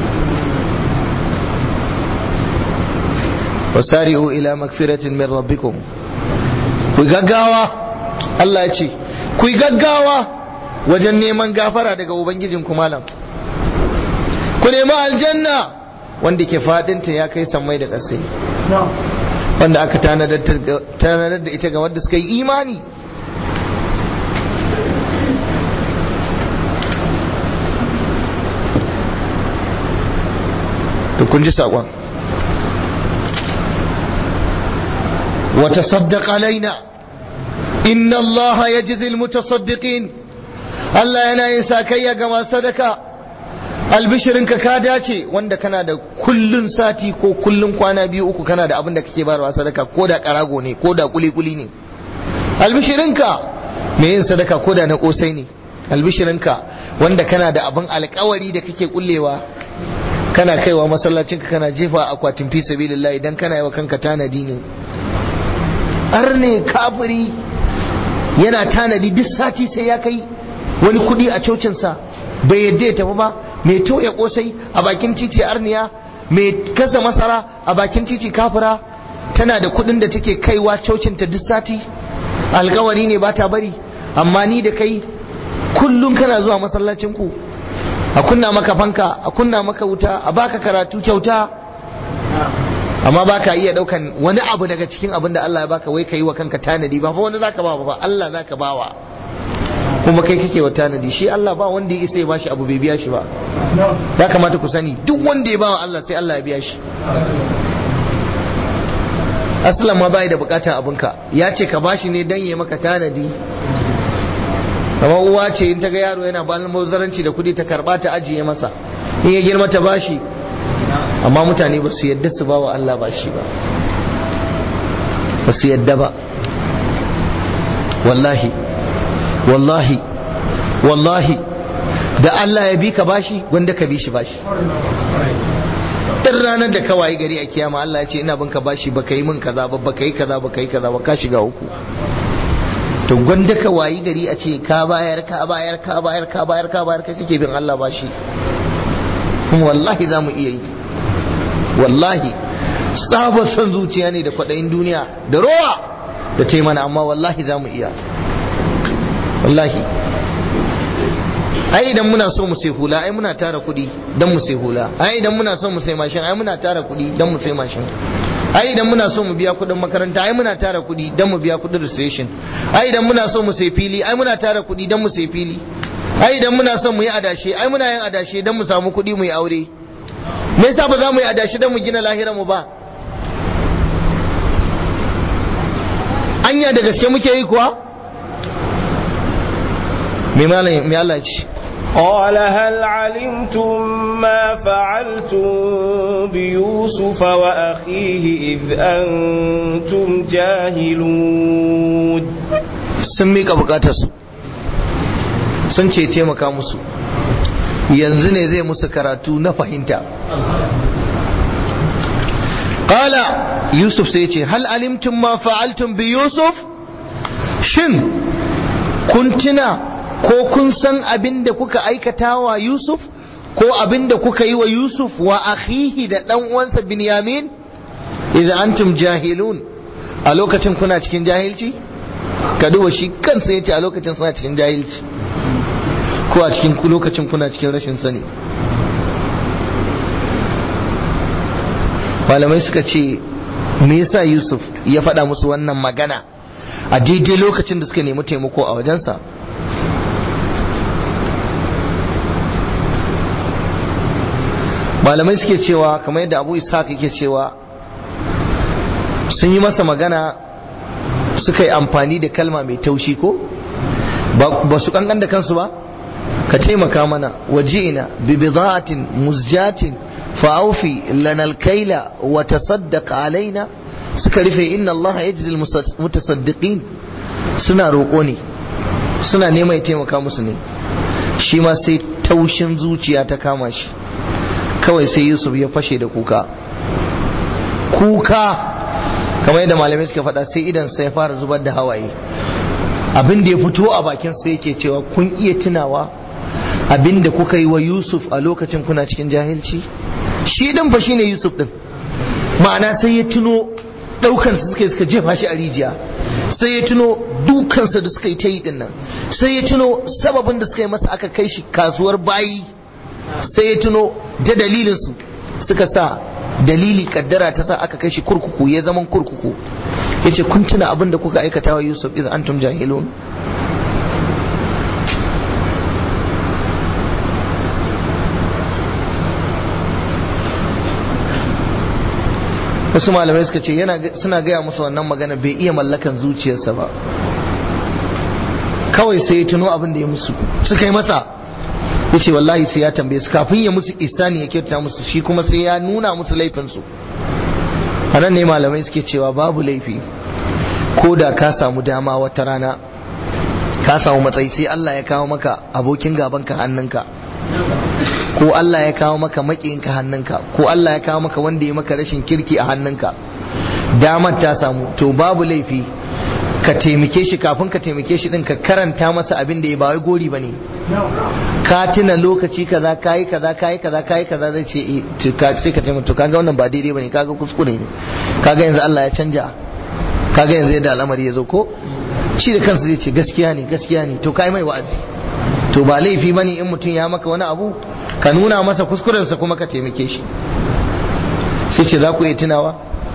wasari'u ila magfiratin min rabbikum ku gaggawa Allah ya ce ku gaggawa wajen neman gafara daga ubangijin ku malam ku nemi aljanna wanda ke fadinta ya kai sammai da ƙasai wanda aka tanadar da ita ga wanda suka yi imani to kun ji saƙon وتصدق علينا إن الله يجزي المتصدقين Allah yana yin sakayya ga masu sadaka albishirinka ka dace wanda kana da kullun sati ko kullun kwana biyu uku kana da abin da kake bayarwa sadaka ko da karago ne ko da kuli-kuli ne albishirinka mai yin sadaka ko da na kosai ne albishirinka wanda kana da abin alkawari da kake kullewa kana kaiwa masallacinka kana jefa akwatin fi sabilillah idan kana yi wa kanka tanadi ne arne kafiri yana tanadi duk sati sai ya kai wani kudi a cocinsa bai yadda ya tafi ba mai toya kosai a bakin titi arniya mai kasa masara a bakin titi kafira tana da kudin da take kaiwa cocinta duk sati alkawari ne ba ta bari amma ni da kai kullum kana zuwa masallacin ku a kunna maka fanka a kunna maka wuta a baka karatu kyauta amma baka iya daukan wani abu daga cikin abin da Allah ya baka wai yi wa kanka tanadi ba fa wani zaka ba ba Allah zaka bawa kuma kai kake wa tanadi shi Allah ba wanda ya isa ya bashi abu bai biya shi ba ya kamata ku sani duk wanda ya bawa Allah sai Allah ya biya shi aslan ma bai da bukatan abinka ya ce ka bashi ne dan ya maka tanadi amma uwa ce in ta ga yaro yana balin mazaranci da kudi ta karba ta ajiye masa in ya girma ta bashi amma mutane ba su yadda su bawa Allah bashi ba ba su yadda ba wallahi wallahi wallahi da Allah ya bi ka bashi wanda ka bi shi bashi duk ranar da ka wayi gari a kiyama Allah ya ce ina bin ka bashi baka yi min kaza ba baka yi kaza baka yi kaza ba ka shiga uku to gwanda ka wayi gari a ce ka bayar ka bayar ka bayar ka bayar ka bayar ka kake bin Allah bashi kuma wallahi za mu iya yi wallahi tsabar son zuciya ne da kwaɗayin duniya da rowa da ta mana amma wallahi za mu iya wallahi ai idan muna so mu sai hula ai muna tara kuɗi don mu sai hula ai idan muna so mu sai mashin ai muna tara kuɗi don mu sai mashin ai idan muna so mu biya kuɗin makaranta ai muna tara kuɗi don mu biya kuɗin registration ai idan muna so mu sai fili ai muna tara kuɗi don mu sai fili ai idan muna son mu yi adashe ai muna yin adashe don mu samu kuɗi mu yi aure me yasa ba za mu yi adashe don mu gina lahirar mu ba anya da gaske muke yi kuwa me malam me Allah ce قال هل علمتم ما فعلتم بيوسف وأخيه إذ أنتم جاهلون sun mika bukatarsu sun ce taimaka musu yanzu ne zai musu karatu na fahimta Ƙala Yusuf sai ce hal alimtum ma fa'altum bi Yusuf shin kun tuna ko kun san abin da kuka aikata wa Yusuf ko abin da kuka yi wa Yusuf wa akhihi da ɗan uwansa Binyamin idan antum jahilun a lokacin kuna cikin jahilci ka duba shi kansa yace a lokacin suna cikin jahilci ko a cikin lokacin kuna cikin rashin sani malamai suka ce me yasa Yusuf ya faɗa musu wannan magana a daidai lokacin da suka nemi taimako a wajensa malamai suke cewa kamar yadda abu ishaq yake cewa sun yi masa magana suka yi amfani da kalma mai taushi ko ba su kankan da kansu ba ka taimaka mana waji'ina bi bida'atin muzjatin fa'aufi lana alkaila wa tasaddaq alaina suka rufe inna Allah yajzil mutasaddiqin suna roƙo ne suna neman ya taimaka musu ne shi ma sai taushin zuciya ta kama shi kawai sai Yusuf ya fashe da kuka kuka kamar yadda malamai suka faɗa sai idan sai ya fara zubar da hawaye abin da ya fito a bakin sai yake cewa kun iya tunawa abin da kuka yi wa Yusuf a lokacin kuna cikin jahilci shi din fa shine Yusuf din ma'ana sai ya tuno daukansa suka suka jefa shi a rijiya sai ya tuno dukansa da suka yi ta yi din nan sai ya tuno sababin da suka yi masa aka kai shi kasuwar bayi sai ya tuno da dalilinsu suka sa dalili kaddara ta sa aka kai shi kurkuku ya zaman kurkuku ya ce kun tuna abin da kuka aikata wa yusuf idan antum jahilun wasu malamai suka ce yana suna gaya musu wannan magana bai iya mallakan zuciyarsa ba kawai sai ya tuno abin da ya musu suka yi masa ya ce wallahi sai ya tambaye su kafin ya musu isani ya kyauta musu shi kuma sai ya nuna musu laifinsu a nan ne malamai suke cewa babu laifi ko da ka samu dama wata rana ka samu matsayi sai Allah ya kawo maka abokin gabanka hannunka ko Allah ya kawo maka maƙiyinka hannunka ko Allah ya kawo maka wanda ya maka rashin kirki a hannunka damar ta samu to babu laifi ka taimake shi kafin ka taimake shi din ka karanta masa abin da ya ba wai gori bane ka tuna lokaci kaza kayi kaza kayi kaza kayi kaza zai ce sai ka taimaka to kaga wannan ba daidai bane kaga kuskure ne kaga yanzu Allah ya canja kaga yanzu yadda al'amari ya zo ko shi da kansa zai ce gaskiya ne gaskiya ne to kai mai wa'azi to ba laifi bane in mutum ya maka wani abu ka nuna masa kuskurensa kuma ka taimake shi sai ce za ku iya tunawa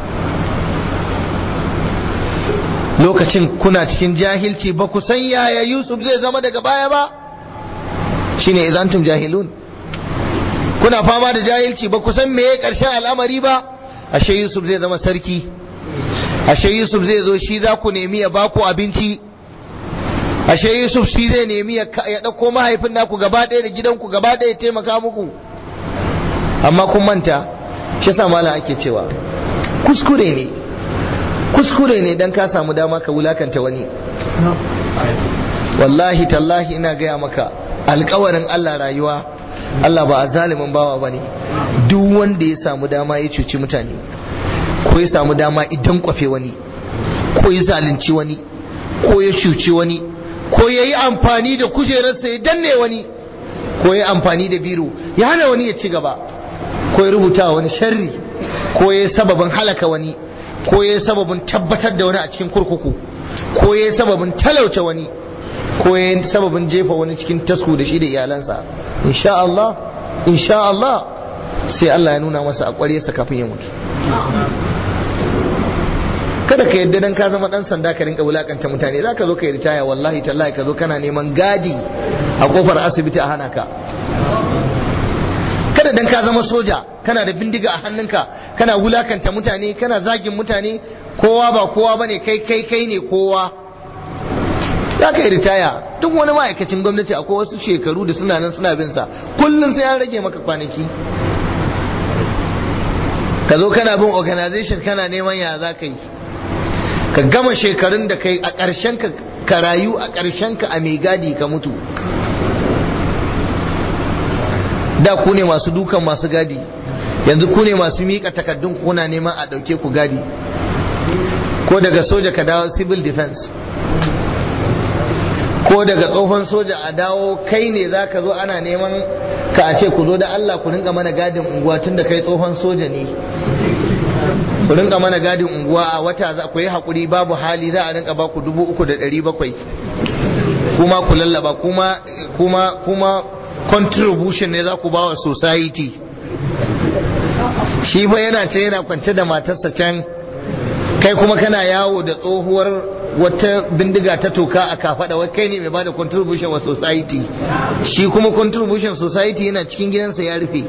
lokacin kuna cikin jahilci ba ku san yaya Yusuf zai zama daga baya ba shine izantum jahilun kuna fama da jahilci ba ku san meye karshen al'amari ba ashe Yusuf zai zama sarki ashe Yusuf zai zo shi za ku nemi ya baku abinci ashe Yusuf shi zai nemi ya ɗauko mahaifin naku gaba ɗaya da gidanku gaba ɗaya ya taimaka muku amma kun manta shi sa mala ake cewa kuskure ne kuskure ne dan ka samu dama ka wulakanta wani wallahi tallahi ina gaya maka alkawarin Allah rayuwa Allah ba a zalimin bawa bane duk wanda ya samu dama ya cuci mutane ko ya samu dama idan kwafe wani ko ya zalunci wani ko ya cuci wani ko ya yi amfani da kujerarsa ya danne wani ko ya amfani da biro ya hana wani ya ci gaba ko ya rubuta wani sharri ko ya sababin halaka wani ko ya sababin tabbatar da wani a cikin kurkuku ko ya sababin talauta wani ko ya sababin jefa wani cikin tasku da shi da iyalansa insha Allah insha Allah sai Allah ya nuna masa a ƙwaryarsa kafin ya mutu kada ka yadda dan ka zama dan sanda ka rinka wulakanta mutane za ka zo ka yi ritaya wallahi tallahi ka zo kana neman gadi a kofar asibiti a hana ka kada dan ka zama soja kana da bindiga a hannunka kana wulakanta mutane kana zagin mutane kowa ba kowa bane kai kai kai ne kowa za ka yi ritaya duk wani ma'aikacin gwamnati akwai wasu shekaru da suna nan suna bin sa kullum sai an rage maka kwanaki ka zo kana bin organization kana neman ya za ka yi ka gama shekarun da kai a ƙarshen ka ka rayu a ƙarshen ka a mai gadi ka mutu da ku ne masu dukan masu gadi yanzu ku ne masu miƙa takaddun kuna neman a ɗauke ku gadi ko daga soja ka dawo civil defense ko daga tsohon soja a dawo kai ne za ka zo ana neman ka a ce ku zo da Allah ku rinka mana gadin unguwa tun da kai tsohon soja ne ku rinka mana gadin unguwa a wata za ku yi haƙuri babu hali za a rinka ba ku dubu uku da ɗari bakwai kuma ku lallaba kuma kuma kuma contribution ne za ku ba wa society shi fa yana ce yana kwance da matarsa can kai kuma kana yawo da tsohuwar wata bindiga ta toka a kafada wai kai ne mai bada contribution wa society shi kuma contribution society yana cikin gidansa ya rufe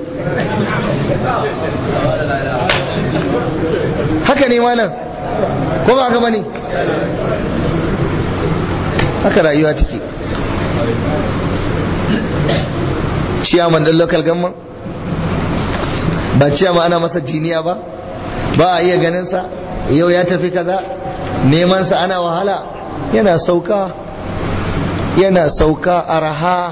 haka ne malam ko ba haka bane haka rayuwa take ciyaman ɗin local gamman ba ciyama ana masa jiniya ba ba a iya ganinsa yau ya tafi kaza nemansa ana wahala yana sauka yana sauka araha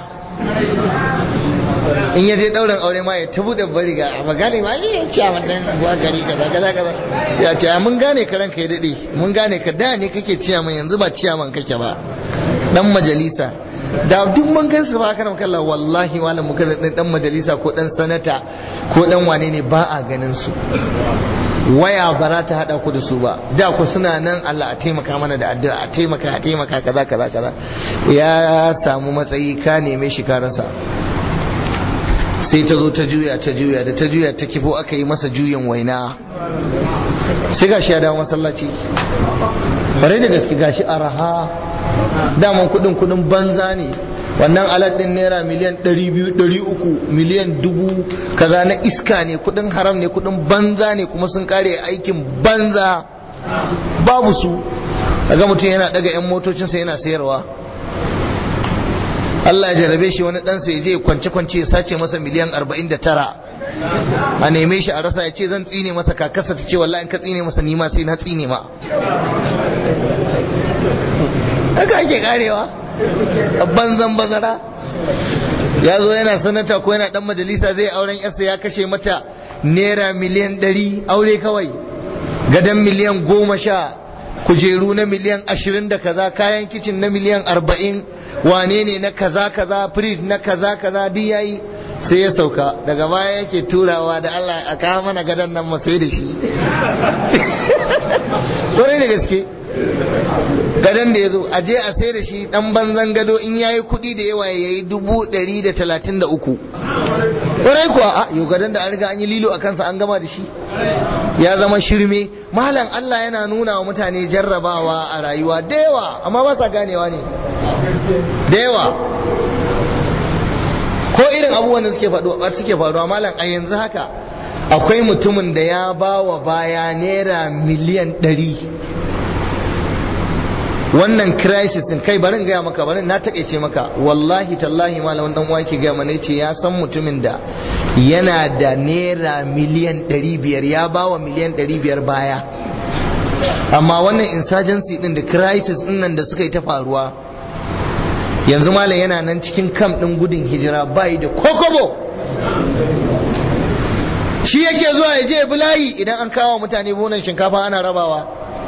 in yaje ɗaurin aure ma ya tabu da bari ga ba gane ma yi ciyaman ɗin buwa gari kaza kaza kaza ya ce mun gane ka ranka ya daɗe mun gane ka da ne kake ciyaman yanzu ba ciyaman kake ba dan majalisa da duk mun gan su ba kana kalla wallahi malam muka dan majalisa ko dan sanata ko dan wane ne ba a ganin su waya ba za ta hada ku da su ba da ku suna nan Allah a taimaka mana da addu'a a taimaka a taimaka kaza kaza kaza ya samu matsayi ka neme shi ka rasa sai ta zo ta juya ta juya da ta juya ta kifo aka yi masa juyin waina sai gashi ya dawo masallaci bare da gaske gashi araha daman kudin kudin banza ne wannan alat din naira miliyan 200 300 miliyan dubu kaza na iska ne kudin haram ne kudin banza ne kuma sun kare aikin banza babu su daga mutum yana daga yan motocinsa yana sayarwa Allah ya jarabe shi wani ɗansa ya je kwance-kwance ya sace masa miliyan 49 a neme shi a rasa ya ce zan tsine masa kakasa ta ce wallahi in ka tsine masa nima sai na tsine ma haka ake karewa a banzan bazara ya zo yana sanata ko yana dan majalisa zai auren yarsa ya kashe mata naira miliyan 100 aure kawai gadon miliyan goma sha kujeru na miliyan ashirin da kaza kayan kicin na miliyan arba'in wane ne na kaza kaza fridge na kaza kaza duk yayi sai ya sauka daga baya yake turawa da Allah a kawo mana gadon nan mu sai da shi kwarai da gaske gadon da ya zo a je a sai da shi dan banzan gado in yayi kuɗi da yawa ya yi dubu ɗari da talatin da uku kwarai kuwa a yau gadon da an riga an yi lilo a kansa an gama da shi ya zama shirme malam Allah yana nuna wa mutane jarrabawa a rayuwa da yawa amma ba sa ganewa ne da yawa ko irin abubuwan da suke faruwa suke faruwa malam a yanzu haka akwai mutumin da ya ba wa baya naira miliyan ɗari wannan crisis din kai barin gaya maka barin na takeice maka wallahi tallahi malamin dan uwa yake gaya mana yace ya san mutumin da yana da naira miliyan 500 ya bawa miliyan 500 baya amma wannan insurgency din da crisis din nan da suka yi ta faruwa yanzu malam yana nan cikin kam din gudun hijira bai da kokobo shi yake zuwa ya je bulayi idan an kawo mutane bonan shinkafa ana rabawa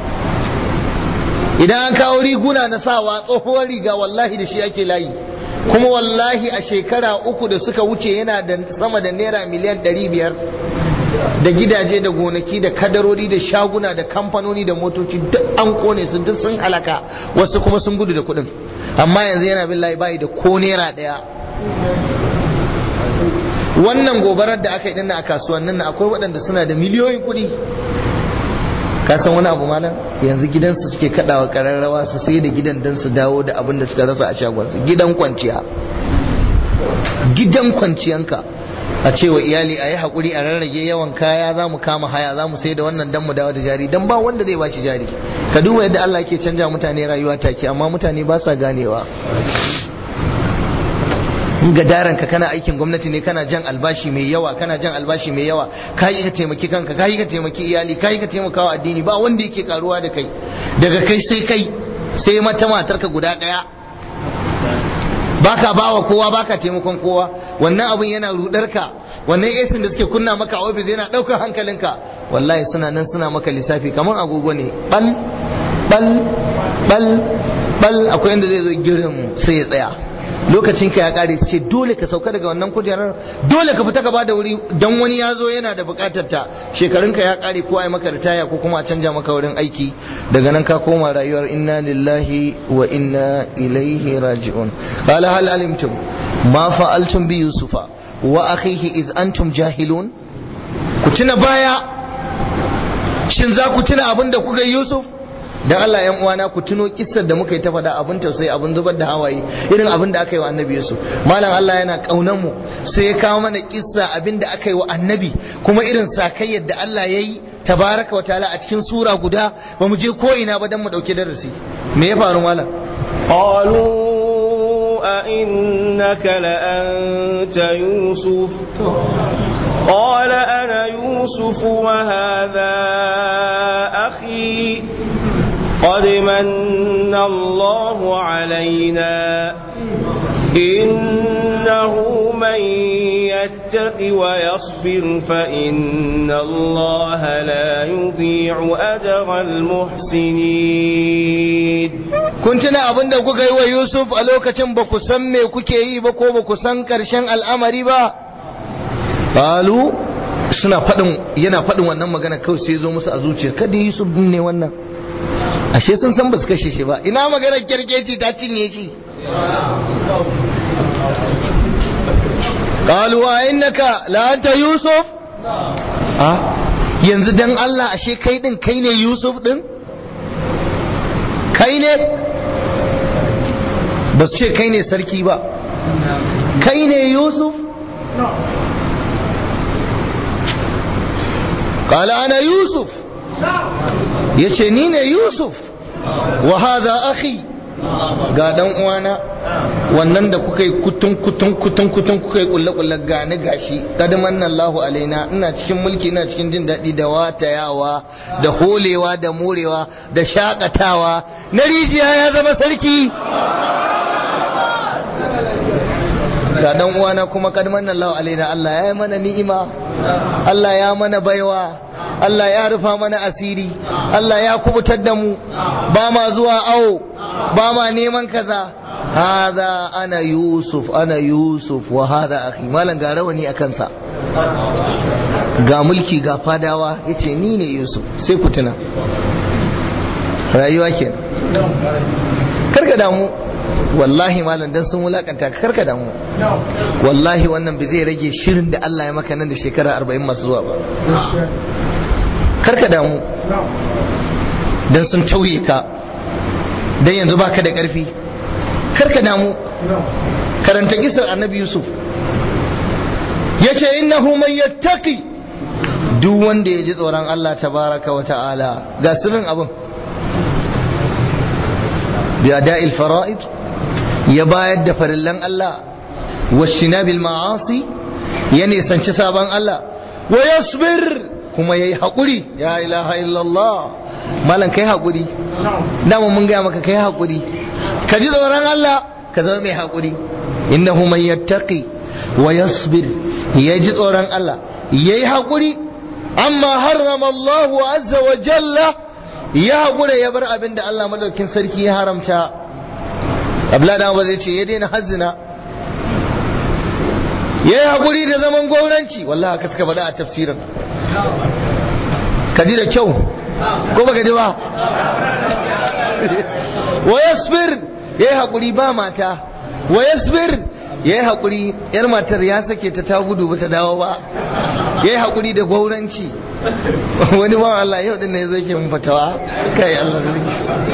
idan an kawo riguna na sawa tsohuwar riga wallahi da shi ake layi kuma wallahi a shekara uku da suka wuce yana da sama da naira miliyan ɗari biyar da gidaje da gonaki da kadarori da shaguna da kamfanoni da motoci duk an kone su duk sun halaka wasu kuma sun gudu da kuɗin amma yanzu yana bin layi bayi da ko naira ɗaya wannan gobarar da aka yi dinna a kasuwannin na akwai waɗanda suna da miliyoyin kuɗi ka san wani abu malam yanzu gidansu suke kadawa kararrawa su sai da gidan dan su dawo da abin da suka rasa a shagon su gidan kwanciya gidan kwanciyanka a cewa iyali a yi haƙuri a rarrage yawan kaya za mu kama haya za mu sai da wannan dan mu dawo da jari dan ba wanda zai bashi jari ka duba yadda Allah ke canja mutane rayuwa take amma mutane ba sa ganewa in ga daren ka kana aikin gwamnati ne kana jan albashi mai yawa kana jan albashi mai yawa ka yi ka taimaki kanka ka yi ka taimaki iyali ka yi ka taimaka wa addini ba wanda yake karuwa da kai daga kai sai kai sai mata matarka guda daya baka bawa kowa baka taimakon kowa wannan abun yana rudar ka wannan esin da suke kunna maka a ofis yana daukar hankalinka wallahi suna nan suna maka lissafi kamar agogo ne bal bal bal bal akwai inda zai zo girin sai ya tsaya lokacin ka ya kare su ce dole ka sauka daga wannan kujerar dole ka fita gaba da wuri dan wani ya zo yana da bukatar ta shekarun ka ya kare ko ai maka ritaya ko kuma a canja maka wurin aiki daga nan ka koma rayuwar inna lillahi wa inna ilaihi raji'un qala hal alimtum ma fa'altum bi yusufa wa akhihi id antum jahilun ku tuna baya shin za ku tuna abin da kuka yi yusuf dan Allah yan uwana ku tuno kissar da muka yi ta faɗa abin tausayi abin zubar da hawaye irin abin da aka yi wa annabi Yusuf malam Allah yana kaunar mu sai ya kawo mana kissa abin da aka yi wa annabi kuma irin sakayyar da Allah ya yi tabaraka wa ta'ala a cikin sura guda ba mu je ko ina ba dan mu dauke darasi me ya faru malam قالوا أئنك لأنت يوسف قال أنا يوسف وهذا أخي قد من الله علينا إنه من يتق ويصبر فإن الله لا يضيع أجر المحسنين kun tuna abin da kuka yi wa Yusuf a lokacin ba ku san me kuke yi ba ko ba ku san ƙarshen al'amari ba Balu suna faɗin yana faɗin wannan magana kawai sai zo musu a zuciya kada Yusuf din ne wannan ashe sun san ba su kashe shi ba ina maganar kyarkeci ta cinye shi qalu wa innaka la anta yusuf a yanzu dan Allah ashe kai din kai ne yusuf din kai ne ba su ce kai ne sarki ba kai ne yusuf قال أنا يوسف yace ni ne yusuf wa hadha akhi ga dan uwana wannan da kuka yi kutun kutun kutun kutun kuka yi kulle kulle gani gashi kadaman Allahu alaina ina cikin mulki ina cikin jin daɗi da watayawa da holewa da morewa da shakatawa na rijiya ya zama sarki ga dan uwana kuma kadaman Allahu alaina Allah ya yi mana ni'ima Allah ya mana baiwa Allah ya rufa mana asiri Allah ya kubutar da mu ba ma zuwa awo ba ma neman kaza hada ana yusuf ana yusuf wa hada akhi malan ga rawani a kansa ga mulki ga fadawa yace ni ne yusuf sai ku tuna rayuwa ke karka damu wallahi malam dan sun wulakanta ka karka damu wallahi wannan bai zai rage shirin da Allah ya maka nan da shekara 40 masu zuwa ba karka damu dan sun tauye ka dan yanzu baka da karfi karka damu karanta kisar annabi yusuf yace innahu man yattaqi duk wanda ya ji tsoron Allah tabaraka wa ta'ala ga sirrin abin bi ada'il fara'id ya bayar da farillan Allah wa shinabil ma'asi ya nisanci sabon Allah wa yasbir kuma yayi hakuri ya ilaha illallah malam kai hakuri dama mun gaya maka kai hakuri ka ji tsoron Allah ka zama mai hakuri innahu man yattaqi wa yasbir ya ji tsoron Allah yayi hakuri amma harrama Allah azza wa jalla ya hakura ya bar abin da Allah madaukin sarki ya haramta abla da ba zai ce ya daina hazzina ya yi hakuri da zaman gwamnati wallahi haka suka faɗa a tafsirin ka ji da kyau ko baka ji ba wa yasbir ya yi hakuri ba mata wa yasbir ya yi hakuri yar matar ya sake ta ta gudu ba ta dawo ba ya yi hakuri da gwauranci wani ba Allah yau din ne ya zo yake mun fatawa kai Allah zai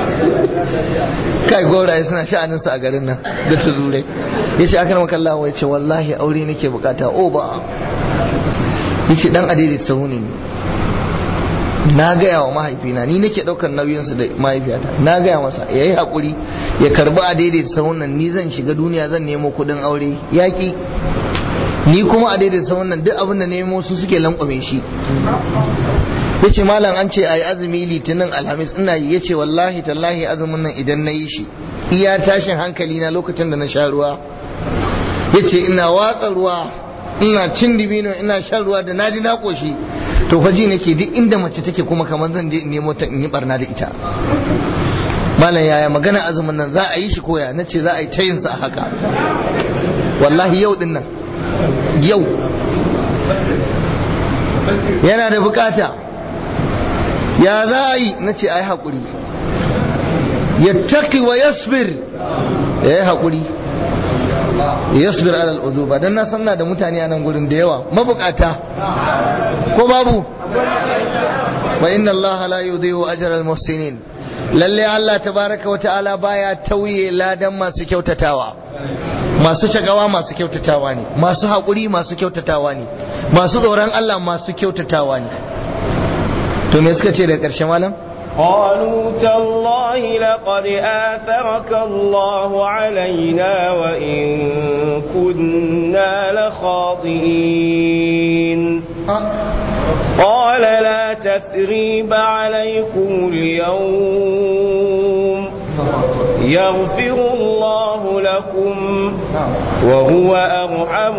kai gauraye suna sha'anin su a garin nan da ta zure ya ce aka maka Allah ya ce wallahi aure nake bukata o ba ya ce dan adidi sahuni ne na gaya wa mahaifina ni nake daukar nauyinsu da mahaifiyata na gaya masa ya yi haƙuri ya karbi a daidaita sahunan ni zan shiga duniya zan nemo kuɗin aure yaƙi ni kuma a daidaita sahunan duk abin da nemo su suke lankwame shi ya ce malam an ce a yi azumi litinin alhamis ina yi ya ce wallahi tallahi azumin nan idan na yi shi iya tashin hankali na lokacin da na sha ruwa ya ce ina watsa ruwa ina cin dibino ina shan ruwa da naji na koshi to faji nake duk inda mace take kuma kamar zan je in nemo ta in yi barna da ita malam yaya magana azumin nan za a yi shi koya na ce za a yi ta yin sa haka wallahi yau din nan yau yana da bukata ya za a yi na ce a yi haƙuri ya taƙi wa yasbir ya yi haƙuri yasbir alal uzuba dan na sanna da mutane a nan gurin da yawa mabukata ko babu wa inna allaha la yudhi'u ajra al muhsinin lalle Allah tabaraka wa ta'ala baya tauye ladan masu kyautatawa masu cagawa masu kyautatawa ne masu haƙuri masu kyautatawa ne masu tsoron Allah masu kyautatawa ne to me suka ce daga ƙarshe malam قالوا تالله لقد آثرك الله علينا وإن كنا لخاطئين قال لا تثريب عليكم اليوم يغفر الله لكم وهو أرحم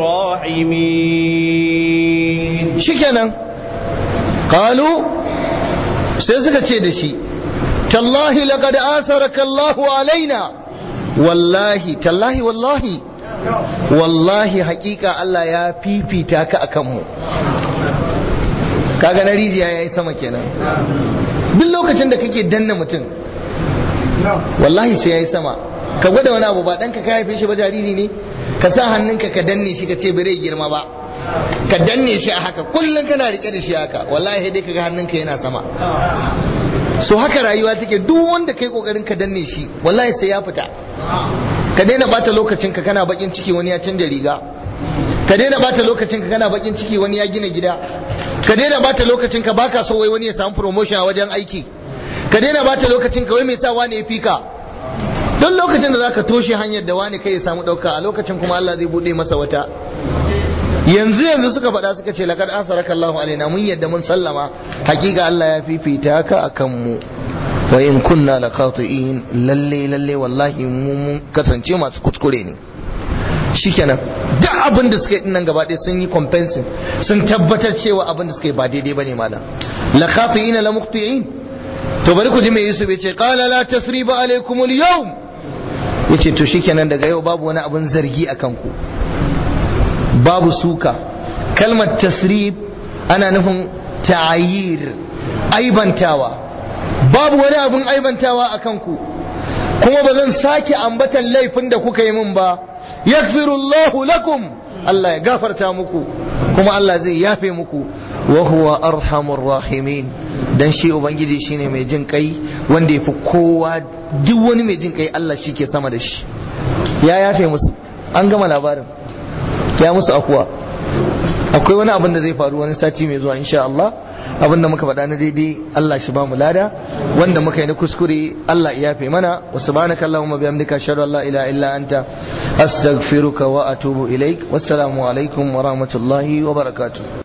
الراحمين شكرا قالوا sai suka ce da shi tallahi laqad atharaka Allahu alaina wallahi tallahi wallahi wallahi hakika Allah ya fifita ka akan mu kaga na rijiya yayi sama kenan duk lokacin da kake danna mutum wallahi sai yayi sama ka gwada wani abu ba ɗanka ka haife shi ba jariri ne ka sa hannunka ka danne shi ka ce bare girma ba ka danne shi a haka kullum kana rike da shi haka wallahi dai kaga hannunka yana sama so haka rayuwa take duk wanda kai kokarin ka danne shi wallahi sai ya fita ka daina bata lokacin ka kana bakin ciki wani ya canja riga ka daina bata lokacin ka kana bakin ciki wani ya gina gida ka daina bata lokacin ka baka so wai wani ya samu promotion a wajen aiki ka daina bata lokacin ka wai me sa wani ya fika don lokacin da zaka toshe hanyar da wani kai ya samu dauka a lokacin kuma Allah zai bude masa wata yanzu yanzu suka faɗa suka ce laqad asaraka Allahu alaina mun yadda mun sallama hakika Allah ya fifita ka akan mu wa in kunna laqati'in lalle lalle wallahi mu mun kasance masu kuskure ne shikenan duk abin da suka yi nan gaba ɗaya sun yi compensing sun tabbatar cewa abin da suka yi ba daidai bane malam laqati'ina la muqti'in to bari ku ji me Yusuf ya ce qala la tasriba alaykum al-yawm yace to shikenan daga yau babu wani abin zargi akan ku babu suka kalmar tasrib ana nufin ta'ayir aibantawa babu wani abin aibantawa a kanku kuma ba zan sake ambatan laifin da kuka yi min ba yakfirullahu lakum Allah ya gafarta muku kuma Allah zai yafe muku wa huwa arhamur rahimin dan shi ubangiji shine mai jin kai wanda yafi kowa duk wani mai jin kai Allah shi ke sama da shi ya yafe musu an gama labarin ya musu akuwa akwai wani abin da zai faru wani sati mai zuwa insha Allah abin da muka faɗa na daidai Allah shi ba mu lada wanda muka yi na kuskure Allah ya yafe mana wa subhanaka allahumma bihamdika ashhadu an la ilaha illa anta astaghfiruka wa atubu ilaik wassalamu alaikum wa rahmatullahi wa barakatuh